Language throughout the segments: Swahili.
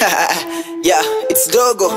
yeah, it's dogo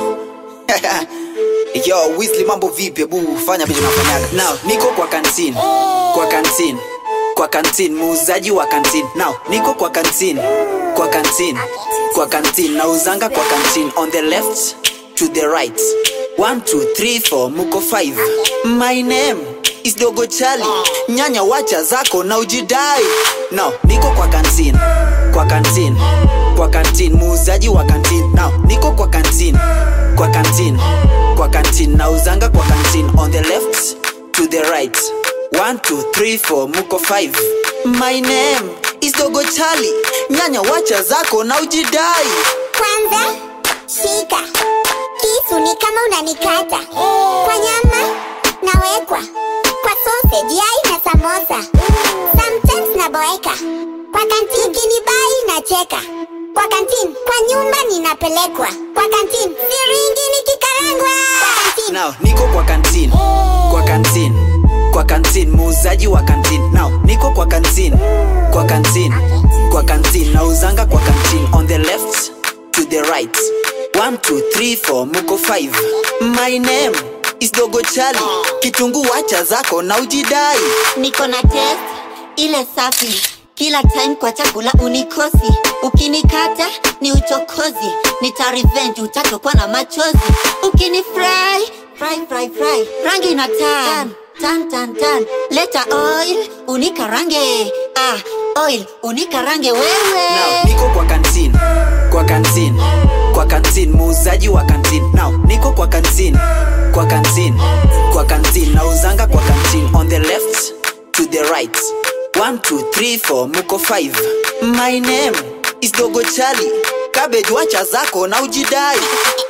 yo Weasley mambo vipi bu fanya vile nafanyaga now niko kwa kantin kwa kantin kwa kantin muuzaji wa kantin now niko kwa kantin kwa kantin kwa kantin nauzanga kwa kantin on the left to the right one two three four muko five my name is dogo chali nyanya wacha zako na ujidai now niko kwa kantin kwa kantin kwa kantin muuzaji wa kantin now niko kwa kantin kwa kantin kwa kantin nauzanga kwa kantin on the left to the right one two three four muko five my name is dogo chali nyanya wacha zako na ujidai Kwanza shika kisu, ni kama unanikata kwa nyama nawekwa kwa sausage, yai na samosa, sometimes naboeka kwa kantin, kinibai nacheka kwa kantin, kwa nyumba ninapelekwa kwa kantin, siringi nikikarangwa kwa kantin. now niko kwa kantin kwa kantin kwa kantin muuzaji wa kantin now niko kwa kantin kwa kantin kwa kantin nauzanga kwa kantin on the left to the right one two three four muko five my name is dogo chali kitungu wacha zako na ujidai niko na test ile safi kila time kwa chakula unikosi ukinikata ni uchokozi nita revenge utatokwa na machozi ukini fry fry fry fry rangi na tan tan tan tan leta oil unikarange ah oil unikarange wewe now niko kwa kantin kwa kantin kwa kantin muuzaji wa kantin now niko kwa kantin kwa kantin kwa kantin nauzanga kwa kantin on the left to the right one two three four muko five my name is dogo chali cabbage wacha zako na ujidai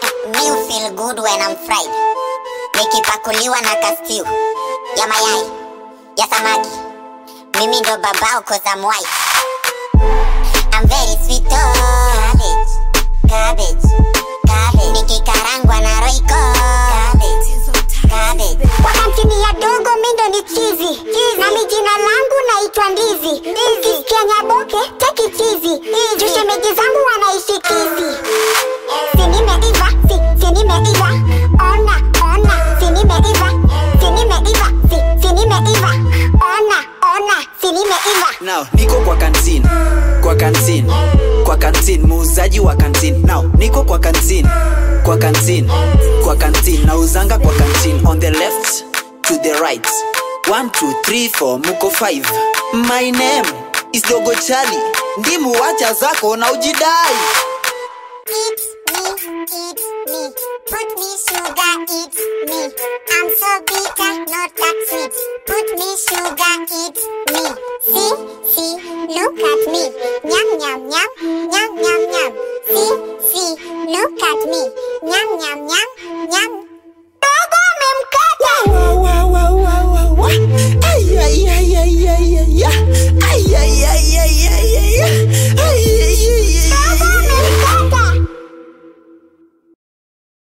Me feel good when I'm fried. Nikipakuliwa na kastiu ya mayai ya samaki, mimi ndo babao cause I'm white. I'm very sweet oh. Cabbage, cabbage, cabbage. Nikikarangwa na roiko. Cabbage, cabbage. Kwa kantini ya dogo mi ndo ni chizi nami jina langu naitwa ndizi ukisikia nyaboke teki chizi juu shemeji zangu wanaishi kizi si nimeiva si, si nimeiva ona ona si nimeiva si nimeiva si, si nimeiva ona ona si nimeiva now niko kwa kantin kwa kantin kwa kantin muuzaji wa kantin now niko kwa kantin kwa kantin kwa kantin nauzanga kwa kantin on the left to the right one two three four muko five my name is dogo chali ndimu wacha zako na ujidai Eat me, eat me, put me sugar, eat me. I'm so